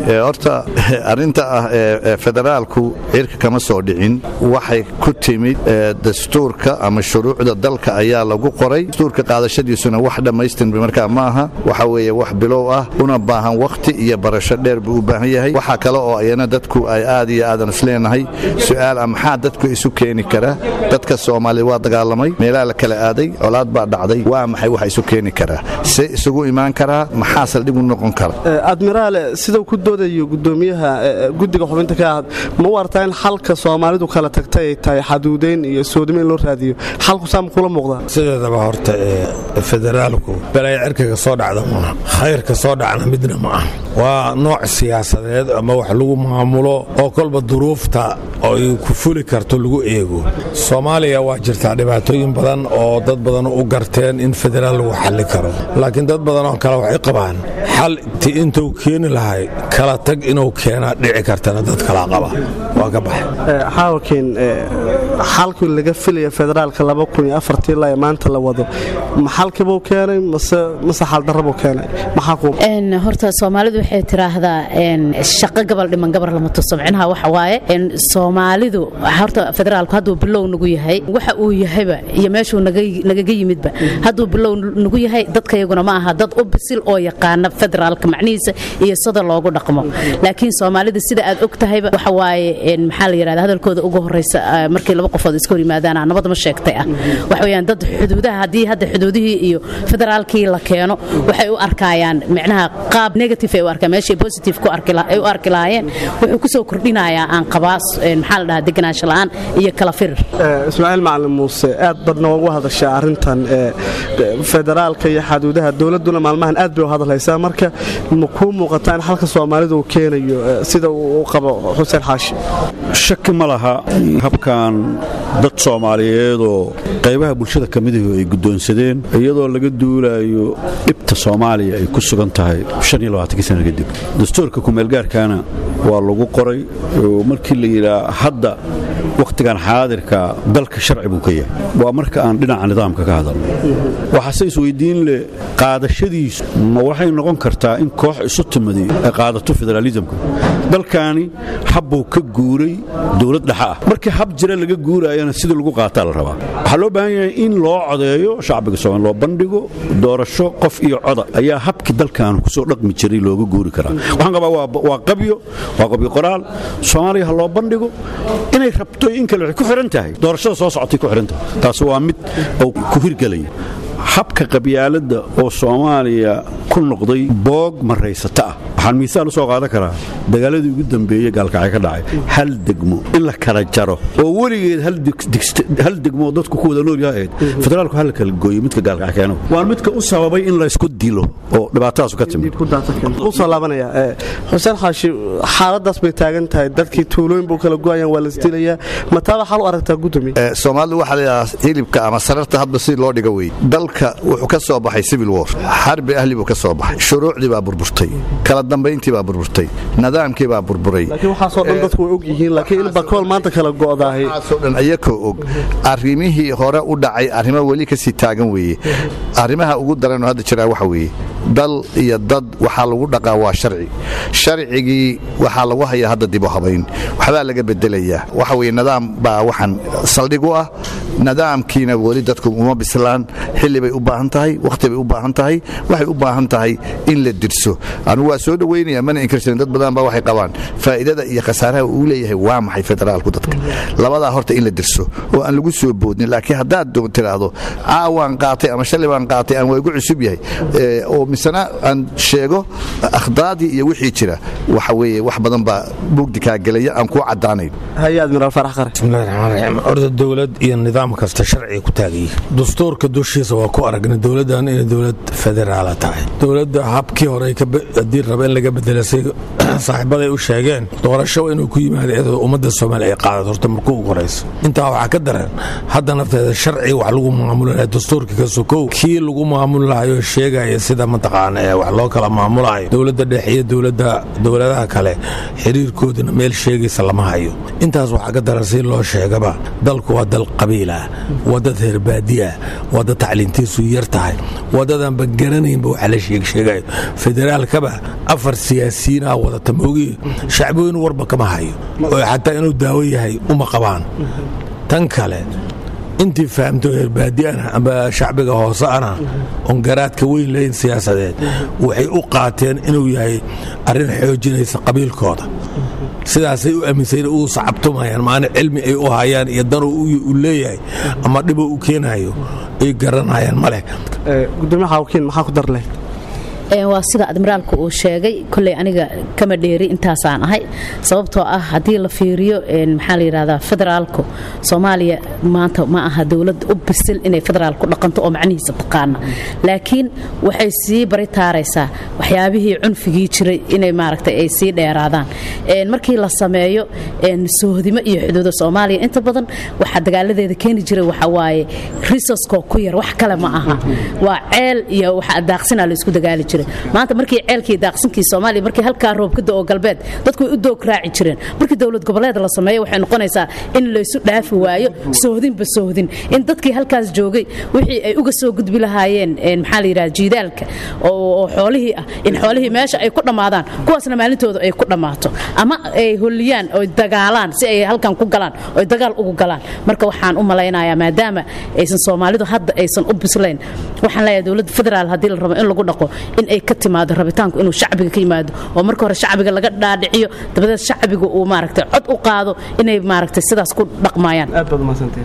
horta arrinta ah ee federaalku cirka kama soo dhicin waxay ku timid dastuurka ama shuruucda dalka ayaa lagu qoray dastuurka qaadashadiisuna wax dhammaystirmi markaa ma aha waxa weeye wax bilow ah una baahan wakhti iyo barasho dheer buu u baahan yahay waxaa kale oo ayana dadku ay aad iyo aadan isleenahay su'aal ah maxaa dadku isu keeni kara dadka soomaaliya waa dagaalamay meelaha la kala aaday colaad baa dhacday waa maxay waxa isu keeni karaa see isugu imaan karaa maxaa saldhig u noqon kara admiraale sidau ku doodayo gudoomiyaha guddiga xubinta ka ahad ma u artaa in xalka soomaalidu kala tagtay ay tahay xaduudayn iyo soodimo in loo raadiyo xalku saama kula muuqdaa sideedaba horta ee federaalku balaya cirkaga soo dhacda maaha khayrka soo dhacna midna ma ah waa nooc siyaasadeed ama wax lagu maamulo oo kolba duruufta ay ku fuli karto lagu eego soomaaliya waa jirtaa dhibaatooyin badan oo dad badan u garteen in federaal lagu xalli karo laakiin dad badan oo kale waxay qabaan xal ti intuu keeni lahay kala tag inuu keenaa dhici kartana dad kala qaba waa ka baxay xaawakiin xalkii laga filaya federaalka ilaa ee maanta la wado ma xalkibuu keenay mase xaldarrabuu keenay maxaa horta soomaalidu waxay tiraahdaa shaqo gabal dhiman gabar lama tuso micnaha waxa waaye soomaalidu horta federaalku hadduu bilow nagu yahay waxa uu yahayba iyo meeshuu nagaga yimidba hadduu bilow nagu yahay dadkayaguna ma aha dad u bisil oo yaqaana federaalka macnihiisa iyo sida loogu dhaqmo laakiin soomaalida sida aad og tahayba waxa waaye maxaa la yidhahda hadalkooda ugu horraysa markii laba qofood iska hor yimaadaana nabad ma sheegtay ah waxa weeyaan dad xuduudaha haddii hadda xuduudihii iyo federaalkii la keeno waxay u arkayaan micnaha qaab negative ay u arkaan meeshay positive ku ay u arki lahaayeen wuxuu ku soo kordhinayaa aan qabaa maxaa la dhahaa deganaansho la'aan iyo kala firir ismaaciil macalin muuse aad badna ugu hadashaa arrintan federaalka iyo xaduudaha dowladduna maalmahan aad bay u hadalhaysaa marka ma kuu muuqataa in xalka soomaalidu uu keenayo sida uu qabo xuseen xaashi shaki ma laha habkan dad soomaaliyeedoo qaybaha bulshada ka midahu ay guddoonsadeen iyadoo laga duulayo dhibta soomaaliya ay ku sugan tahay sana kadib dastuurka kumeelgaarkaana waa lagu qoray markii la yidhaa hadda wakhtigan xaadirka dalka sharci buu ka yahay waa marka aan dhinaca nidaamka ka hadalno waxaase isweydiin leh qaadashadiisu ma waxay noqon kartaa in koox isu timadi ay qaadato federaalisamka dalkaani habbuu ka guuray dowlad dhexa ah markii hab jira laga guuraayana sidii lagu qaataa la rabaa waxaa loo baahan yahay in loo codeeyo shacbiga soomaali loo bandhigo doorasho qof iyo coda ayaa habkii dalkan kusoo dhaqmi jiray looga guuri karaa waxaan qabaa waa qabyo waa qabyo qoraal soomaaliya ha loo bandhigo inay rabto in kale waxay ku xihan tahay doorashada soo socotay ku xihan tahay taasi waa mid oo ku hirgelaya habka qabyaaladda oo soomaaliya ku noqday boog maraysata ah waxaan miisaal u soo qaadan karaa dagaaladii ugu dambeeye gaalkacay ka dhacay hal degmo in la kala jaro oo weligeed hal degmo dadku ku wada noolyaha ahayd federaalku hal kala gooyo midka gaalkacay keeno waa midka u sababay in laysku dilo oo dhibaatadaasu ka timid usoo laabanaya xuseen xaashi xaaladaas bay taagan tahay dadkii tuulooyin buu kala go'ayaan waa lasdilayaa mataaba xal u aragtaa gudoomiye soomaalidu waxaa layidhahaa hilibka ama sararta hadba si loo dhiga wey dalka wuxuu ka soo baxay civil war xarbi ahli buu ka soo baxay shuruucdii baa burburtay kala dambayntii baa burburtay nidaamkii baa burburay laakiin waxaasoo dhan dadku way og yihiin laakiin in bakool maanta kala go'daahay waxaasoo dhan iyakoo og arrimihii hore u dhacay arrimo weli ka sii taagan weeye arrimaha ugu daranoo hadda jiraa waxa weeye dal iyo dad waxaa lagu dhaqaa waa sharci sharcigii waxaa lagu hayaa hadda dib u habayn waxbaa laga bedelayaa waxa weye nidaam baa waxaan saldhig u ah nidaamkiina weli dadku uma bislaan xilli bay u baahan tahay wakhti bay u baahan tahay waxay u baahan tahay in la dirso anugu waa soo dhoweynaya mana inkirsanin dad badan baa waxay qabaan faa'iidada iyo khasaaraha uu leeyahay waa maxay federaalku dadka labadaa horta in la dirso oo aan lagu soo boodnin laakiin haddaad tiraahdo caawaan qaatay ama shalay baan qaatay aan waa igu cusub yahay oo misena aan sheego akhdaadii iyo wixii jira waxa weeye wax badan baa mugdi kaa gelaya aan kuu caddaanayn haye admiraal farax qare bismillahi raxmaan raxiim orda dowlad iyo nidaam kasta sharciga ku taagaya dastuurka dushiisa waa ku aragna dowladdan inay dowlad federaala tahay dowladda habkii hore haddii raba in laga bedelasay saaxiibaday u sheegeen doorasho inuu ku yimaado iyadoo ummadda soomaaliya ay qaadato horta markuu ugu horayso intaa waxaa ka daran hadda nafteeda sharci wax lagu maamuli lahay dastuurka ka sokow kii lagu maamuli lahayo sheegaya sida mataqaana ee wax loo kala maamulayo dowladda dhexe iyo dowladda dowladaha kale xiriirkooduna meel sheegaysa lama hayo intaas waxaa ka daran si loo sheegaba dalku waa dal qabiilah waa dad herbaadiah waa dad tacliintiisu yar tahay waa dadaanba garanaynba waxa la sheegsheegayo federaalkaba afar siyaasiyiinaa wadata moogi shacbooyin warba kama hayo oo xataa inuu daawo yahay uma qabaan tan kale intii fahamto herbaadiana amba shacbiga hoose ana oon garaadka weyn lahayn siyaasadeed waxay u qaateen inuu yahay arrin xoojinaysa qabiilkooda sidaasay u aaminsayn uu sacabtumayaan maana cilmi ay u hayaan iyo danuu u leeyahay ama dhibuu u keenayo ay garanayaan ma leh gudoomiyaha wakiil maxaa ku dar leh waa sida admiraalka uu sheegay koley aniga kama dheeri intaasaan ahay sababtoo ah haddii la fiiriyo maxaa la yidhahdaa federaalku soomaaliya maanta ma aha dowlad u bisil inay federaal ku dhaqanto oo macnihiisa taqaana laakiin waxay sii bari taaraysaa waxyaabihii cunfigii jiray inay maaragtay ay sii dheeraadaan markii la sameeyo soohdimo iyo xuduuda soomaaliya inta badan waxaa dagaaladeeda keeni jiray waxa waaye risaskoo ku yar wax kale ma aha waa ceel iyo waxa daaqsinaa la isku dagaali jiray maanta markii ceelkii daaqsinkii soomaaliya markii halkaa roobkada oo galbeed dadku way u doog raaci jireen markii dowlad goboleed la sameeyo waxay noqonaysaa in laysu dhaafi waayo soohdinba soohdin in dadkii halkaas joogay wixii ay uga soo gudbi lahaayeen maxaa la yidhaha jiidaalka oo xoolihii ah in xoolihii meesha ay ku dhammaadaan kuwaasna maalintooda ay ku dhammaato ama ay holiyaan oo dagaalaan si ay halkan ku galaan oo dagaal ugu galaan marka waxaan u malaynayaa maadaama aysan soomaalidu hadda aysan u bislayn waxaan leeyahay dowladda federaal haddii la rabo in lagu dhaqo in ay ka timaado rabitaanku inuu shacbiga ka yimaado oo marka hore shacbiga laga dhaadhiciyo dabadeed shacbiga uu maaragtay cod u qaado inay maaragtay sidaas ku dhaqmayaan aad baad umadsantay